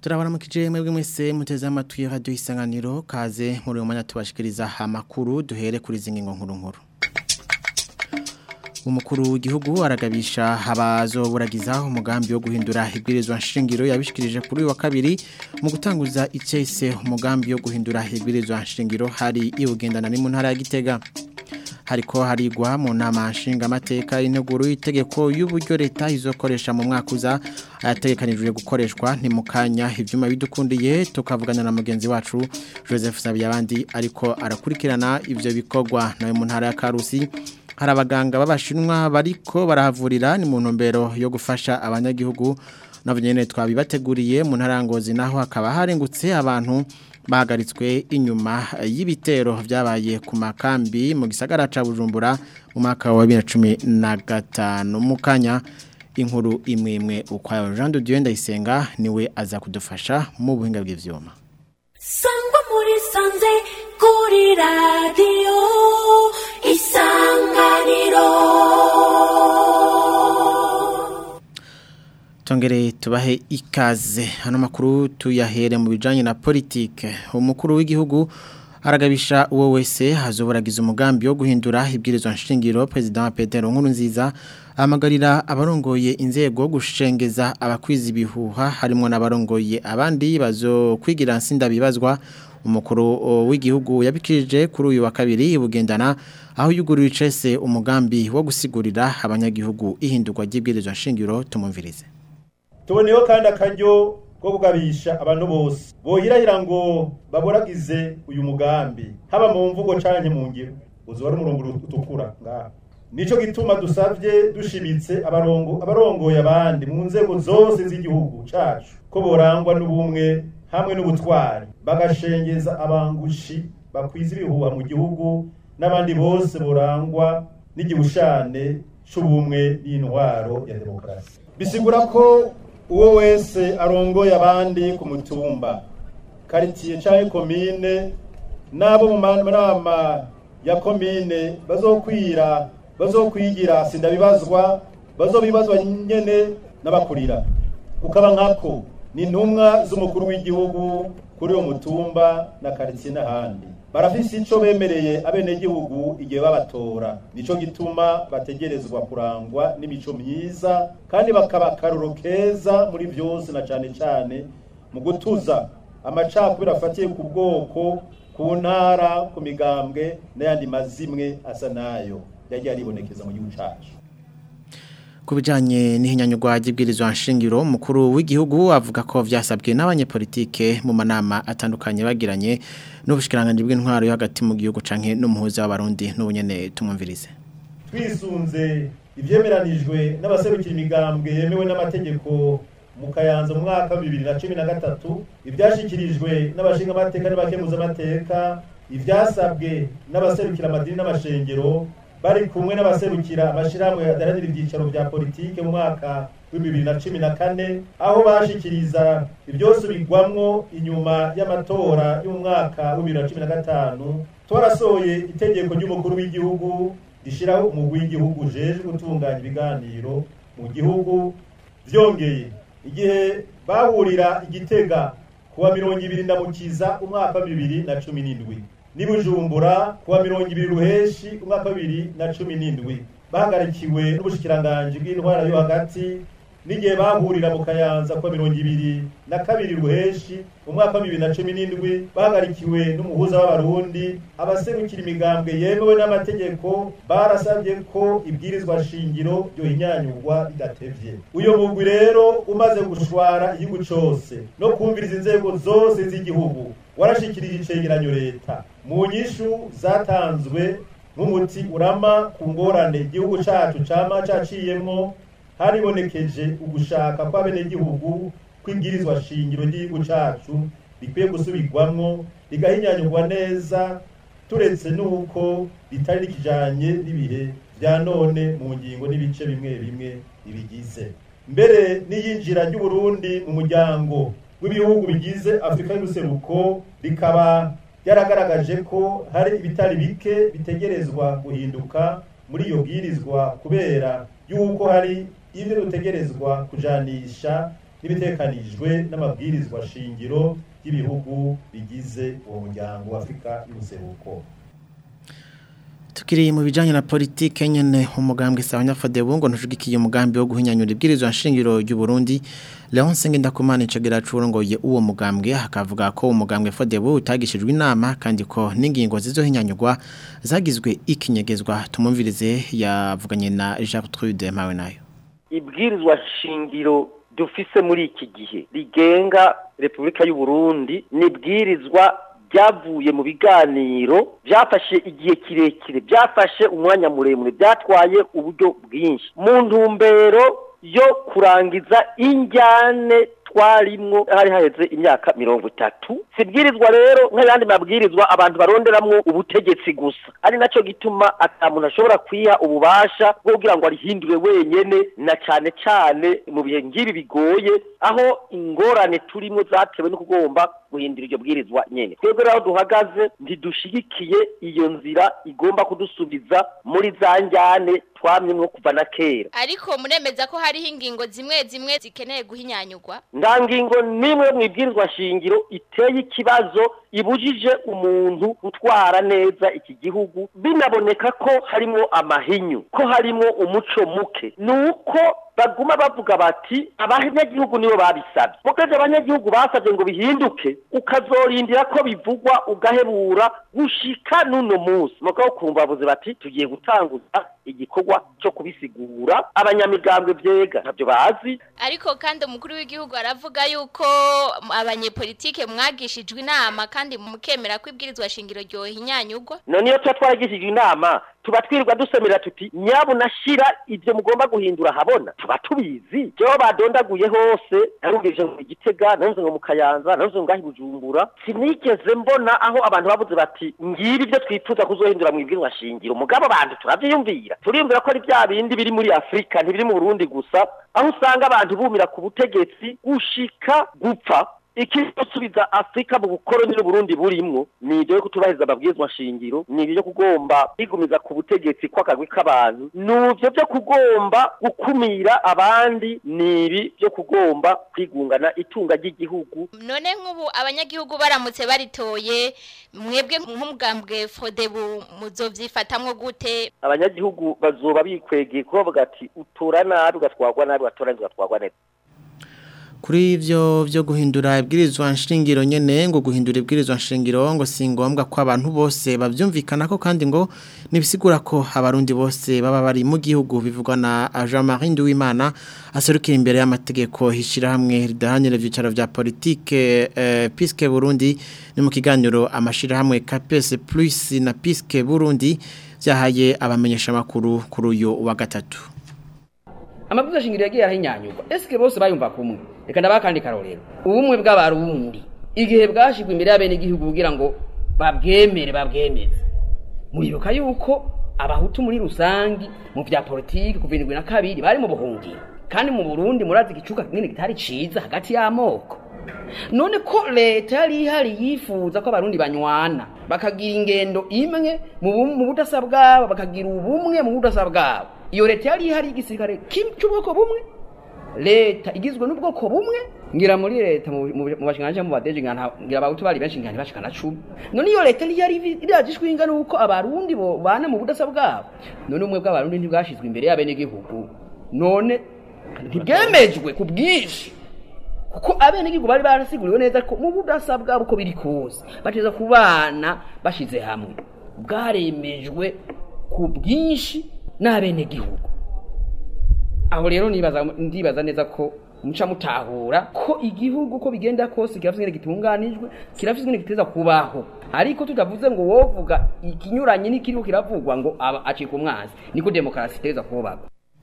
turabaramukije mwebwe mwese muteze amatwi radio isanganiro kaze muri uyu mwanya tubashikiriza amakuru duhere kuri izi ngingo nkuru nkuru umukuru w'igihugu aragabisha abazoburagiza umugambi wo guhindura ibwirizwa nshingiro yabishikirije kuri uyu wa kabiri mu gutanguza icese umugambi wo guhindura ibwirizwa nshingiro hari ibugendana ni mu ntara ya Gitega hariko harigwa mu nama nshingamateka integuro y'itegeko y'uburyo leta izokoresha mu mwaka uza ayategekanijwe gukoreshwa ni mu kanya ivyuma bidukundiye tukavugana na mugenzi wacu Joseph Sabiyabandi ariko arakurikirana ivyo bikorwa nawe mu ntara ya Karusi hari abaganga b'abashinwa bariko barahavurira ni mu ntumbero yo gufasha abanyagihugu nabo nyene twabibateguriye mu ntarangozi naho hakaba harengutse abantu bahagaritswe inyuma y'ibitero vyabaye ku makambi mu gisagara ca Bujumbura mu mwaka wa 2015 mukanya inkuru imwe imwe ukwayo Jean de Dieu ndayisenga niwe aza kudufasha mu buhinga bw'ivyuma Sangwa muri sanze kuri radio isanganiro Tongere tubahe ikaze hano makuru tuyahere mu bijanye na politike umukuru w'igihugu aragabisha uwo wese hazoburagiza umugambi wo guhindura ibwirizwa nshingiro president Petero Nkurunziza amagarira abarongoye inzego gushengeza abakwizi bihuha harimo n'abarongoye abandi bazo kwigira nsinda bibazwa umukuru w'igihugu yabikirije kuri uyu wa kabiri ibugendana aho yugurura icese umugambi wo gusigurira abanyagihugu ihindurwa ry'ibwirizwa nshingiro tumumvirize tuboneyeho kandi akaryo ko kugabisha abantu bose bohirahira ngo baboragize uyu mugambi haba mu mvugo canke mu ngiro uzoba ari umurongo utukura ngaha nico gituma dusavye dushimitse abarongo abarongoye abandi mu nzego zose z'igihugu cacu ko borangwa n'ubumwe hamwe n'ubutwari bagashengeza abangushi bakwiza ibihuha mu gihugu n'abandi bose borangwa n'igihushane c'ubumwe n'intwaro ya demokarasi bisigura ko uwo wese arongoye abandi ku mutumba karitiye canke komine n'abo mu manama ya komine bazokwira bazokwigira sindabibazwa bazobibazwa nyene n'abakurira ukaba nkako ni intumwa z'umukuru w'igihugu kuri uwo mutumba na karitiye n'ahandi barafise ico bemereye abenegihugu igihe babatora nico gituma bategerezwa kurangwa n'imico myiza kandi bakaba akaruro keza muri vyose na cane cane mu gutuza amacakubiri afatiye ku bwoko ku ntara ku migambwe n'ayandi mazimwe asa nayo yagiye aribonekeza mu gihugu cacu kubijanye n'ihinyanyurwa ry'ibwirizwa nshingiro umukuru w'igihugu avuga ko vyasabwe n'abanyepolitike mu manama atandukanye bagiranye n'ubushikiranganje bw'intwaro yo hagati mu gihugu canke n'umuhuza w'abarundi n'ubunyene tumumvirize twisunze ivyemeranijwe n'abaserukira imigambwe yemewe n'amategeko mu kayanza mu mwaka wa bibiri na cumi na gatatu ivyashikirijwe n'abashinga amateka n'abakemuza amateka ivyasabwe n'abaserukira amadini n'amashengero bari kumwe n'abaserukira amashirahamwe adaranira ivyicaro vya politike mu mwaka w'ibibiri na cumi na kane aho bashikiriza ivyosubirwamwo inyuma y'amatora y'umwaka w'ibibiri na cumi na gatanu twarasohoye itegeko ry'umukuru w'igihugu rishiraho umugwi w'igihugu ujejwe gutunganya ibiganiro mu gihugu vyongeye igihe bahurira igitega kuwa mirongo ibiri ndamukiza umwaka wa bibiri na cumi n'indwi nibujumbura kuwa mirongo ibiri ruheshi umwaka wa bibiri na cumi n'indwi bahagarikiwe n'ubushikiranganji bw'intwara yo hagati n'igihe bahurira mu kayanza kuwa mirongo ibiri na kabiri ruheshi umwaka wa bibiri na cumi n'indwi bahagarikiwe n'umuhuza w'abarundi abaserukira imigambwe yemewe n'amategeko barasabye ko ibwirizwa shingiro ryohinyanyurwa bidatevye uyo mugwi rero umaze gushwara igihugu cose no kumviriza inzego zose z'igihugu warashikirije icegeranyo leta mu nyishu zatanzwe nk'umuti urama ku ngorane igihugu cacu cama caciyemwo haribonekeje ugushaka kw'abenegihugu kw'ibwirizwa shingiro ry'igihugu cacu rikwiye gusubirwamwo rigahinyanyurwa neza turetse n'uko ritari rikijanye n'ibihe vya none mu ngingo n'ibice bimwe bimwe bibigize mbere n'iyinjira ry'uburundi mu muryango w'ibihugu bigize afurika y'ubuseruko rikaba ryaragaragaje ko hari ibitari bike bitegerezwa guhinduka muri iyo bwirizwa kubera yuko hari ibyo dutegerezwa kujanisha n'ibitekanijwe n'amabwirizwa shingiro y'ibihugu bigize uwo muryango wa Afrika y'ubuseruko Tukiri mu bijanye na politike nyene umugambwe Sawanya Fadebu ntushigikiye umugambi wo guhinyanyura ibwirizwa nshingiro ry'u Burundi Leon Sengendakumana icagera curongoye uwo mugambwe akavuga ko umugambwe Fadebu utagishijwe inama kandi ko n'ingingo zizohinyanyurwa zagizwe ikinyegezwa tumumvirize yavuganye na Gertrude Mawe nayo ibwirizwa shingiro dufise muri iki gihe rigenga Repubulika y'u Burundi nibwirizwa byavuye mu biganiro byafashe igihe kirekire byafashe umwanya muremure byatwaye uburyo bwinshi mu ntumbero yo kurangiza injyane twarimwo hari haheze imyaka mirongo itatu sibwirizwa rero nk'ayandi mabwirizwa abantu baronderamwo ubutegetsi gusa ari nacyo gituma ata muntu ashobora kwiha ububasha bwo kugira ngo arihindure wenyene na cane cane mu bihe ngibi bigoye aho ingorane turimwo zatewe no kugomba guhindura iryo bwirizwa nyene twebwe rero duhagaze ntidushigikiye iyo nzira igomba kudusubiza muri za njyane twamyemwo kuva na kera ariko muremeza ko hariho ingingo zimwe zimwe zikeneye guhinyanyurwa nta ngingo n'imwe mu ibwirizwa shingiro iteye ikibazo ibujije umuntu gutwara neza iki gihugu binaboneka ko harimo amahinyu ko harimo umuco muke ni uko baguma bavuga bati abanyagihugu nibo babisabye mugaje abanyagihugu basabye ngo bihinduke ukazorindira ko bivugwa ugahebura gushika n'uno munsi mugabo kumva bavuze bati tugiye gutanguza igikorwa cyo kubisigura abanyamigambwe vyega ntabyo bazi ariko kandi umukuru w'igihugu aravuga yuko abanyepolitike mwagishijwe inama kandi mukemera ko ibwirizwa shingiro ryohinyanyurwa none iyo tuba twaragishijwe inama tuba twirirwa dusemera tuti nyabuna shira ibyo mugomba guhindura habona tuba tubizi jewe badondaguye hose narumvise ngo igitega narumvise ngo mu kayanza narumvise ngo ngahi bujumbura sinigeze mbona aho abantu bavuze bati ngibi ibyo twifuza kuzohindura mu ibwirizwa shingiro mugabo abantu turavyiyumvira turiyumvira ko ari bya bindi biri muri afurika ntibiri mu burundi gusa aho usanga abantu bumira ku butegetsi gushika gupfa ikisubiza Afrika mu bukoroni n'Uburundi burimwo ni ibyo yo kutubahiriza amabwirizwa shingiro ni ibyo kugomba kwigumiza ku butegetsi kw'akagwi k'abantu ni ibyo byo kugomba gukumira abandi ni ibi byo kugomba kwigungana itunga ry'igihugu none nk'ubu abanyagihugu baramutse baritoye mwebwe nk'umugambwe Fodebu muzovyifatamwo gute abanyagihugu bazoba bikwegeye kuba bavuga ati utora nabi ugatwarwa nabi ugatora nabi ugatwarwa neza kuri ivyo vyo guhindura ibwirizwa nshingiro nyene ngo guhindura ibwirizwa nshingiro ngo si ngombwa ko abantu bose bavyumvikana ko kandi ngo nibisigura ko abarundi bose baba bari mu gihugu bivugwa na Jean-Marie Nduwimana aserukira imbere y'amategeko hishira hamwe ridahanira ivyicaro vya politike eh, Piske Burundi ni mu kiganiro amashira hamwe KPS Plus na Piske Burundi vyahaye abamenyesha makuru kuri uyu wa gatatu amabwiriza shingiro yagiye arahinyanyurwa eske bose bayumva kumwe reka ndabakandi karorero ubumwe bw'abarundi igihe bwashigwa imbere y'abenegihugu kugira ngo babwemere babwemeze muribuka yuko abahutu muri rusangi mu vya politiki kuva indwi na kabiri bari mu buhungiro kandi mu burundi murazi igicuka kinini kitari ciza hagati y'amoko none ko leta yari ihari yifuza ko abarundi banywana bakagira ingendo imwe mu bu- mu budasa bwabo bakagira ubumwe mu budasa bwabo iyo leta yari ihari y'igisirikare kim- c'ubwoko bumwe leta igizwe n'ubwoko bumwe ngira muri leta mu mu- mu bashinganje mu badeje ngira ngira abahutu bari benshi ngira ntibashikana cumi none iyo leta ntiyari irajishwe ingana uko abarundi bo bana mu budasa bwabo none ubumwe bw'abarundi ntibwashizwe imbere y'abenegihugu none ntibwemejwe ku bwinshi kuko abenegihugu bari barasiguriwe neza ko mu budasa bwabo uko biri kose bateza kubana bashize hamwe bwaremejwe ku bwinshi n'abenegihugu aho rero nibaza ndibaza neza ko muca mutahura ko igihugu ko bigenda kose kirafise ingene gitunganijwe kirafise ingene giteza kubaho ariko tutavuze ngo wovuga ikinyuranye n'ikiriho kiravugwa ngo aba acika umwanzi niko demokarasi iteza kubaka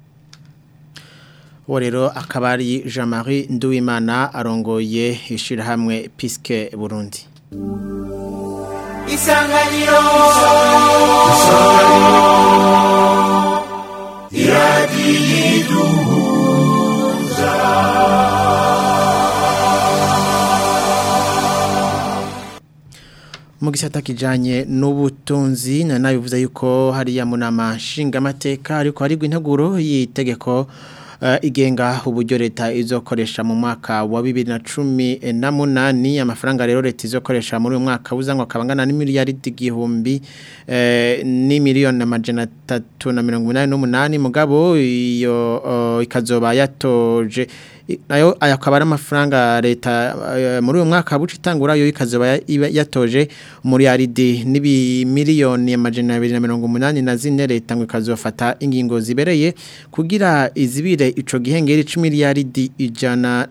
uwo rero akaba ari jean marie nduwimana arongoye ishyirahamwe piske burundi isanganiro mu gisata kijanye n'ubutunzi nanabivuze yuko hariya mu nama nshingamateka ariko harigwa integuro y'itegeko eh, igenga uburyo leta izokoresha mu mwaka wa 2018 amafaranga rero leta izokoresha muri uyu mwaka uzangwa kabangana n'imiliyaridi igihumbi eh, ni miliyoni amajana 388 mugabo iyo uh, ikazoba yatoje I- nayo aya akaba ari amafaranga leta eh, muri uyu mwaka buca itangura yo ikazoba ya- iba yatoje muri aridi n'ibi miliyoni amajana abiri na mirongo umunani na zine leta ngo ikazofata ingingo zibereye kugira izibire ico gihengeri c'imiliyaridi ijana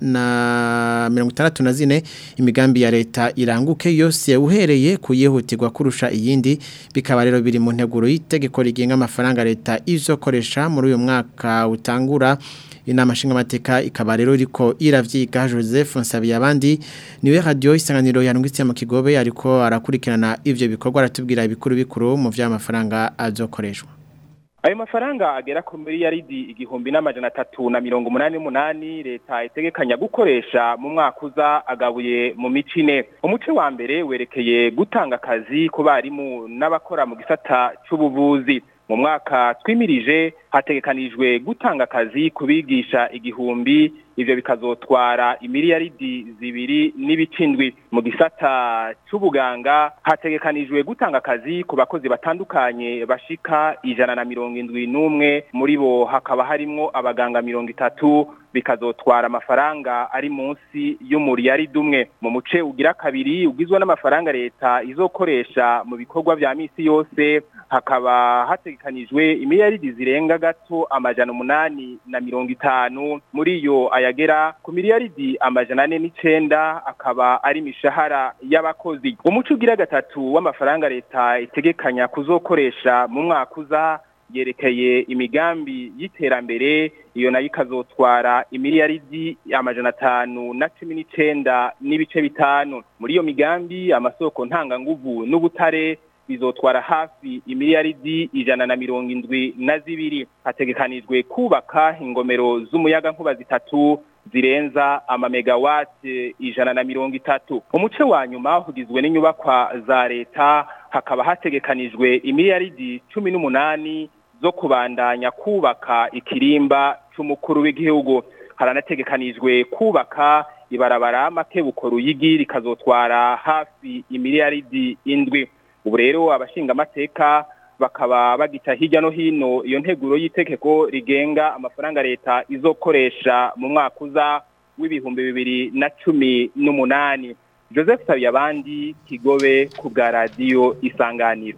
na mirongo itandatu na zine imigambi ya leta iranguke yose uhereye kuyihutirwa kurusha iyindi bikaba rero biri mu nteguro y'itegeko rigenga amafaranga leta izokoresha muri uyu mwaka utangura inama nshingamateka ikaba rero iriko iravyiga Joseph Nsabiyabandi niwe radio isanganiro yarungitse mu kigobe ariko arakurikirana ivyo bikorwa aratubwira ibikuru bikuru mu vy'amafaranga azokoreshwa ayo mafaranga agera ku miliyaridi igihumbi n'amajana atatu na mirongo umunani n'umunani leta itegekanya gukoresha mu mwaka uza agabuye mu mice ine umuce wa mbere werekeye gutanga akazi ku barimu n'abakora mu gisata c'ubuvuzi mu mwaka twimirije hategekanijwe gutanga akazi ku bigisha igihumbi ivyo bikazotwara imiliyaridi zibiri n'ibicindwi mu gisata c'ubuganga hategekanijwe gutanga akazi ku bakozi batandukanye bashika ijana na mirongo indwi n'umwe muri bo hakaba harimwo abaganga mirongo itatu bikazotwara amafaranga ari munsi y'umuriyaridi umwe mu muce ugira kabiri ugizwe n'amafaranga leta izokoresha mu bikorwa vya misi yose hakaba hategekanijwe imiliyaridi zirenga gato amajana umunani na mirongo itanu muri yo ayagera ku miliyaridi amajana ane n'icenda akaba ari imishahara y'abakozi umuco ugira gatatu w'amafaranga leta itegekanya kuzokoresha mu mwaka uza yerekeye imigambi y'iterambere iyo nayo ikazotwara imiliyaridi amajana atanu na cumi n'icenda n'ibice bitanu muri iyo migambi amasoko ntanganguvu n'ubutare bizotwara hafi imiliyaridi ijana na mirongo indwi na zibiri hategekanijwe kubaka ingomero z'umuyaga nkuba zitatu zirenza amamegawati ijana na mirongo itatu umuce wa nyuma ugizwe n'inyubakwa za leta hakaba hategekanijwe imiliyaridi cumi n'umunani zo kubandanya kubaka ikirimba c'umukuru w'igihugu haranategekanijwe kubaka ibarabara makebuko ruyigi rikazotwara hafi imiliyaridi indwi ubu rero abashingamateka bakaba bagita hirya no hino iyo nteguro y'itegeko rigenga amafaranga leta izokoresha mu mwaka uza w'ibihumbi bibiri na cumi n'umunani joseph sabiyabandi kigobe ku bwa radiyo isanganiro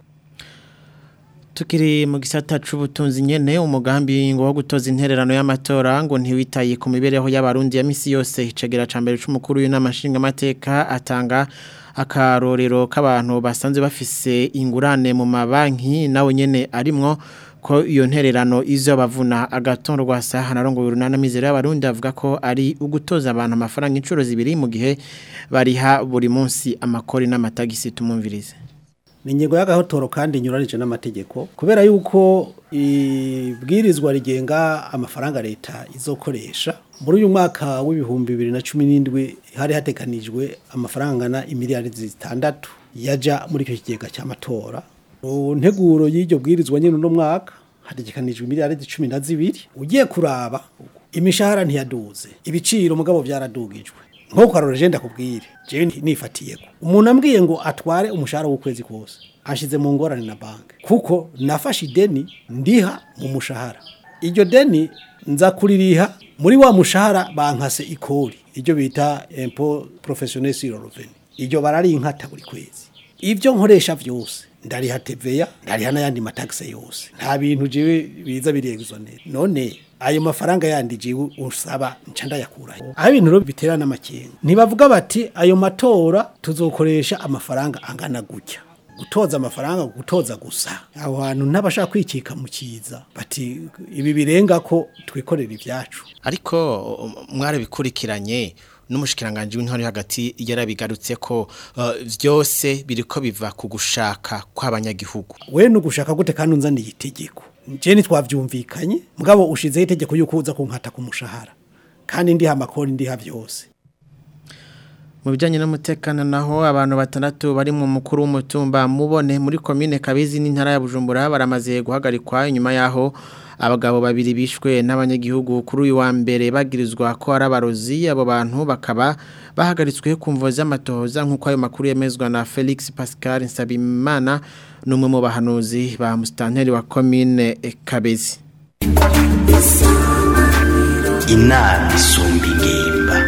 Tukiri mu gisata c'ubutunzi nyene umugambi ngo wo gutoza intererano y'amatora ngo ntiwitaye ku mibereho y'abarundi ya misi yose icegera ca mbere c'umukuru w'inama nshingamateka atanga akarorero k'abantu basanzwe bafise ingurane mu mabanki nawe nyene arimwo ko iyo ntererano izo bavuna agatongo rwasa hanarongo urunana mizero y'abarundi avuga ko ari ugutoza abantu amafaranga incuro zibiri mu gihe bariha buri munsi amakori n'amatagisi tumumvirize ni ingingo y'agahotoro kandi inyuranije n'amategeko kubera yuko ibwirizwa rigenga amafaranga leta izokoresha muri uyu mwaka w'ibihumbi bibiri na cumi n'indwi hari hateganijwe amafaranga angana imiliyaridi zitandatu yaja muri icyo kigega cy'amatora mu nteguro y'iryo bwirizwa nyine uno mwaka hategekanijwe imiliyaridi cumi na zibiri ugiye kuraba imishahara ntiyaduze ibiciro mugabo byaradugijwe nk'uko karore jenda kubwire jewe nifatiyeko umuntu ambwiye ngo atware umushahara w'ukwezi kose ashize mu ngorane na banki kuko nafashe ideni ndiha mu mushahara iryo deni nza kuririha muri wa mushahara bankase ikori iryo bita impo professionnel sur le revenu iryo bararinkata buri kwezi ibyo nkoresha vyose ndariha teveya ndariha n'ayandi mataxe yose nta bintu jewe biza birexonera none ayo mafaranga yandi jewe usaba nca ndayakuraho aho ibintu rero bitera n'amakenga ntibavuga bati ayo matora tuzokoresha amafaranga angana gutya gutoza amafaranga gutoza gusa aho hantu ntabashaka kwikika mu kiza bati ibi birenga ko twikorera ibyacu ariko mwarabikurikiranye n'umushikiranganje w'intwari hagati yarabigarutse ko uh, vyose biriko biva ku gushaka kw'abanyagihugu we nugushaka gute kandi unzaniye itegeko je ntitwavyumvikanye mugabo ushizeho itegeko yuko uza kunkata ku mushahara kandi ndiha amakori ndiha vyose mu bijyanye n'umutekano naho abantu batandatu bari mu mukuru w'umutumba mubone muri komine kabizi n'intara ya bujumbura baramaze guhagarikwa inyuma yaho abagabo babiri bishwe n'abanyagihugu kuri uyu wa mbere bagirizwa ko ari abarozi abo bantu bakaba bahagaritswe ku mvo z'amatohoza nk'uko ayo makuru yemezwa na Felix Pascal Nsabimana n'umwe mu bahanuzi ba musitanteri wa komine Kabezi inama isumba ingimba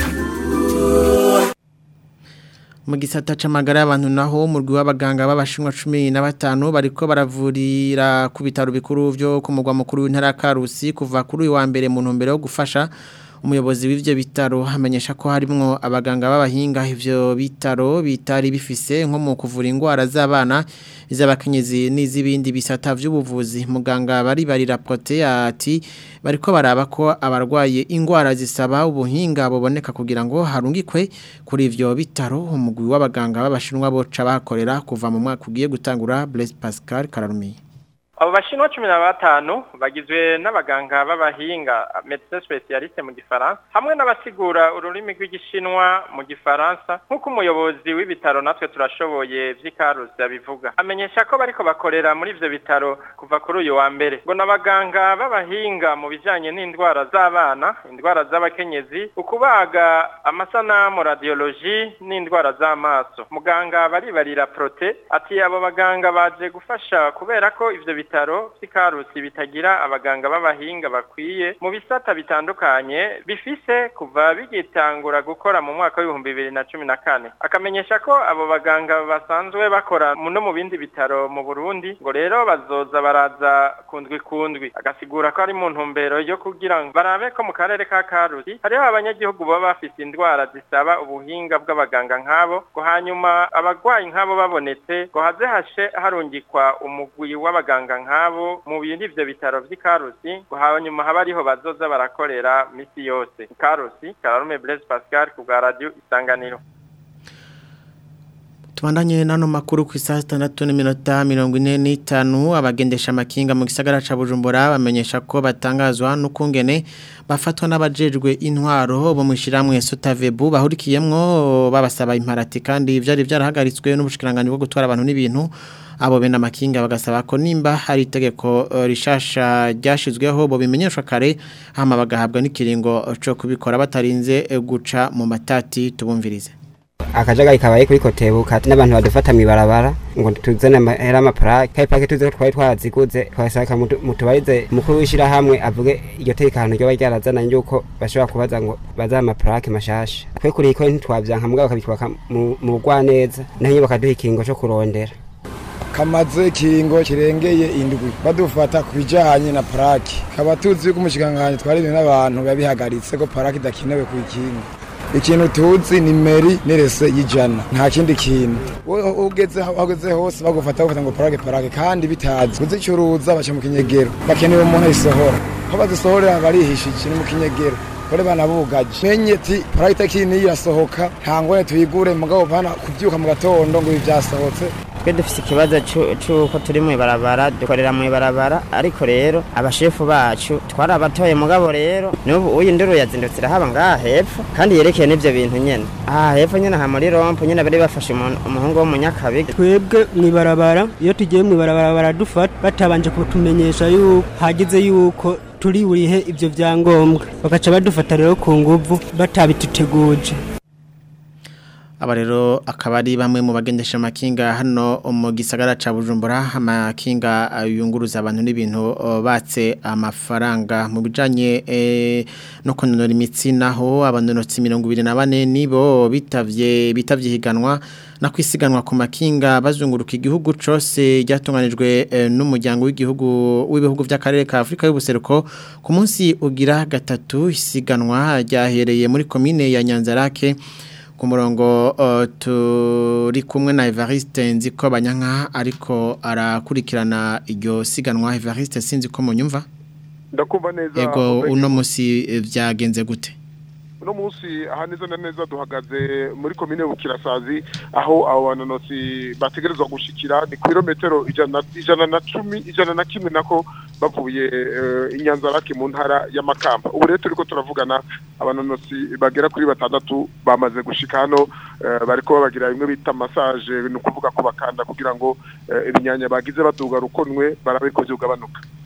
mu gisata c'amagara y'abantu naho umurwi w'abaganga b'abashinwa 15 bariko baravurira ku bitaro bikuru byo ku mugwa mukuru w'intara Karusi kuva kuri uyu wa mbere mu ntumbero yo gufasha umuyobozi w'ivyo bitaro hamenyesha ko harimwo abaganga b'abahinga ivyo bitaro bitari bifise nko mu kuvura ingwara z'abana iz'abakenyezi n'izibindi bisata vy'ubuvuzi muganga bari bari rapote ati bariko baraba ko abarwaye ingwara zisaba ubuhinga buboneka kugira ngo harungikwe kuri ivyo bitaro umugwi w'abaganga b'abashinwa boca bakorera kuva mu mwaka ugiye gutangura Blaise Pascal Kararumiye abo bashinwa cumi na batanu bagizwe n'abaganga b'abahinga medecin specialiste mu gifaransa hamwe n'abasigura ururimi rw'igishinwa mu gifaransa nk'uko umuyobozi w'ibitaro natwe turashoboye vy'ikarusi abivuga amenyesha ko bariko bakorera muri ivyo bitaro kuva kuri uyu wa mbere ngo n'abaganga b'abahinga mu bijanye n'indwara z'abana indwara z'abakenyezi ukubaga amasanamu radiologie n'indwara z'amaso muganga baribarira prote ati abo baganga baje gufasha kubera ko ivyo bitaro bitaro vy'ikarusi bitagira abaganga b'abahinga bakwiye mu bisata bitandukanye bifise kuva bigitangura gukora mu mwaka w'ibihumbi bibiri na cumi na kane akamenyesha ko abo baganga basanzwe bakora no mu bindi bitaro mu burundi ngo rero bazoza baraza kundwi kundwi agasigura ko ari mu ntumbero yo kugira ngo barabe ko mu karere ka karusi hariho abanyagihugu baba bafise indwara zisaba ubuhinga bw'abaganga nk'abo ngo hanyuma abagwayi nk'abo babonetse ngo haze hashe harungikwa umugwi w'abaganga nk'abo mu bindi ivyo bitaro vy'ikarusi ngo hanyuma haba ariho bazoza barakorera misi yose ikarusi kararume Blaise Pascal ku bwa radio isanganiro Tubandanye nano makuru ku isaha 6:45 abagendesha amakinga mu gisagara ca Bujumbura bamenyesha ko batangazwa n'ukungene bafatwa n'abajejwe intwaro bo mushiramwe Sotavebu bahurikiyemwo babasaba imparati kandi vyari vyarahagaritswe n'ubushikiranganje bwo gutwara abantu n'ibintu abo bene amakinga bagasaba ko nimba hari itegeko rishasha ryashizweho bo bimenyeshwa kare hama bagahabwa n'ikiringo cyo kubikora batarinze guca mu matati tubumvirize akajagari kabaye kuri kotebuka n'abantu badufata mibarabara ngo tuzane amahera amaparake kandi parake tuzi ko twari twaraziguze twasaka mutubarize mukuru w'ishira hamwe avuge iryo tekano ryo ryarazana yuko bashobora kubaza ngo bazaha amaparake mashasha twe kuri iko ntitwavyanka mugabo bakabitwaka mu bugwaneza naho bakaduha ikingo co kurondera kamaze ikiringo kirengeye indwi badufata ku bijanye na parake kaba tuzi yuko umushikiranganji twaririwe n'abantu babihagaritse ko parake idakenewe ku ikinga ikintu tuzi ni meri n'irese y'ijana nta kindi kintu ugeze ugeze hose bagufata bagufata ngo parake parake kandi bitazi kuzicuruza baca mu kinyegero bakeneye umuntu ayisohora ko bazisohorera barihishije ni mu kinyegero kore banabugaje menye ati parake itakiri niyo irasohoka nta ngone tuyigure mugabo bana kubyuka mu gatondo ngo ibi byasohotse twe dufite ikibazo cy'uko turi mu ibarabara dukorera mu ibarabara ariko rero abashefu bacu twarabatoye mugabo rero n'ubu uyu nduru yazindutse irahaba ngaha hepfo kandi yerekeye n'ibyo bintu nyine aha hepfo nyine aha muri rompo nyine bari bafashe umuhungu w'umunyakabiga twebwe mu ibarabara iyo tugiye mu ibarabara baradufata batabanje kutumenyesha yuko hagize yuko turi burihe ibyo byangombwa bagaca badufata rero ku nguvu batabituteguje aba rero akaba ari bamwe mu bagendesha amakinga hano mu gisagara ca Bujumbura amakinga yunguruza abantu n'ibintu batse amafaranga mu bijanye eh, no kunonora imitsi naho abanonotsi 24 nibo bitavye bitavye higanwa na kwisiganwa ku makinga bazunguruka igihugu cose ryatunganijwe eh, n'umuryango w'igihugu w'ibihugu vy'akarere ka Afrika y'ubuseruko ku munsi ugira gatatu isiganwa ryahereye muri commune ya Nyanzarake ku murongo uh, turi kumwe na Evariste nziko banyanka ariko arakurikirana iryo siganwa Evariste sinzi ko munyumva ndakumva neza yego uno musi vyagenze gute uno munsi aha neza na neza duhagaze muri komine bukirasazi aho abo banonotsi bategerezwa gushikira ni kilometero ijana ijana na cumi ijana na kimwe nako bavuye uh, inyanzarake mu ntara y'amakamba ubu rero turiko turavugana abanonotsi bagera kuri batandatu bamaze gushika hano uh, bariko babagira bimwe bita massage ni ukuvuga ko bakanda kugira ngo uh, ibinyanya bagize baduga rukonwe barabe ko vyugabanuka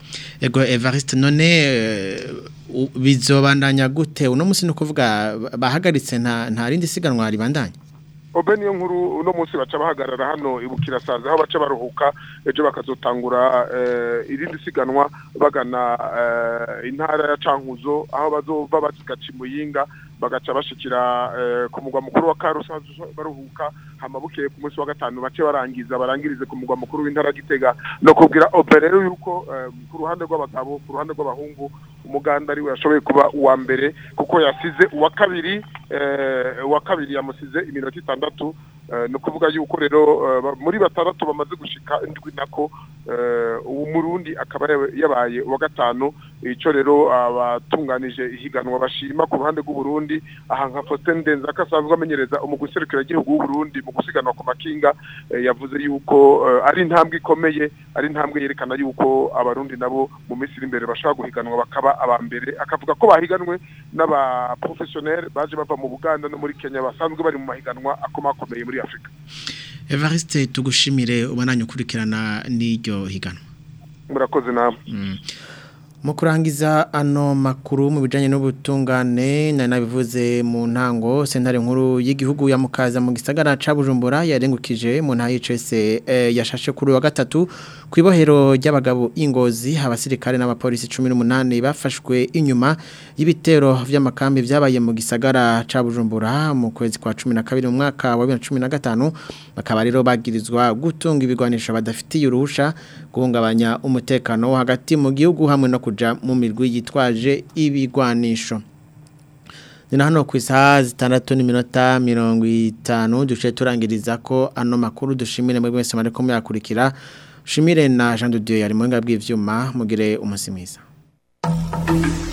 Ego Evariste none eh, u- bizobandanya gute uno musi no kuvuga bahagaritse nta nta rindi siganwa ribandanya obe niyo nkuru uno munsi baca bahagarara hano ibukirasaza aho baca baruhuka ejo bakazotangura eh, irindi siganwa bagana eh, intara ya cankuzo aho bazova bazigaca imuyinga bagaca bashikira eh, ku mugwa mukuru wa karusa baruhuka hama bukeye ku munsi wa gatanu bace barangiza barangirize ku mugwa mukuru w'intara ya gitega no kubwira obe rero yuko eh, ku ruhande rw'abagabo ku ruhande rw'abahungu umuganda ariwe yashoboye kuba uwa mbere kuko yasize uwa kabiri eh, uwa kabiri yamusize iminota itandatu eh, ni ukuvuga yuko rero eh, ba- muri batandatu bamaze gushika indwi nako eh, uwo murundi akaba yabaye- yabaye uwa gatanu ico rero abatunganije ihiganwa bashima ku ruhande rw'uburundi aha nka Faustin Ndenzaka asanzwe amenyereza umugwi serukiragihugu w'uburundi mu gusiganwa ku makinga eh, yavuze yuko eh, ari intambwe ikomeye ari intambwe yerekana yuko abarundi nabo mu minsi iri imbere bashobora guhiganwa bakaba aba mbere akavuga ko bahiganwe n'abaprofessionnel baje bava mu Buganda no muri Kenya basanzwe bari mu mahiganwa akomakomeye muri Afrika Evariste tugushimire ubananye ukurikirana n'iryo higanwa murakoze namwe mu kurangiza ano makuru mu bijyanye n'ubutungane nari nabivuze mu ntango sentare nkuru y'igihugu ya mukaza mu gisagara ca bujumbura yarengukije mu nta y'icese yashashe kuri wa gatatu ku ibohero ry'abagabo ingozi abasirikare n'abapolisi cumi n'umunani bafashwe inyuma y'ibitero vy'amakambi vyabaye mu gisagara ca bujumbura mu kwezi kwa cumi na kabiri mu mwaka wa bibiri na cumi na gatanu bakaba rero bagirizwa gutunga ibigwanisho badafitiye uruhusha guhungabanya umutekano wo hagati mu gihugu hamwe no kuja mu mirwi yitwaje ibigwanisho Nina hano ku isaha zitandatu n'iminota mirongo itanu duce turangiriza ko ano makuru dushimire muri mwese mariko muyakurikira shimire na Jean de Dieu yari mu bw'ivyuma mugire umunsi mwiza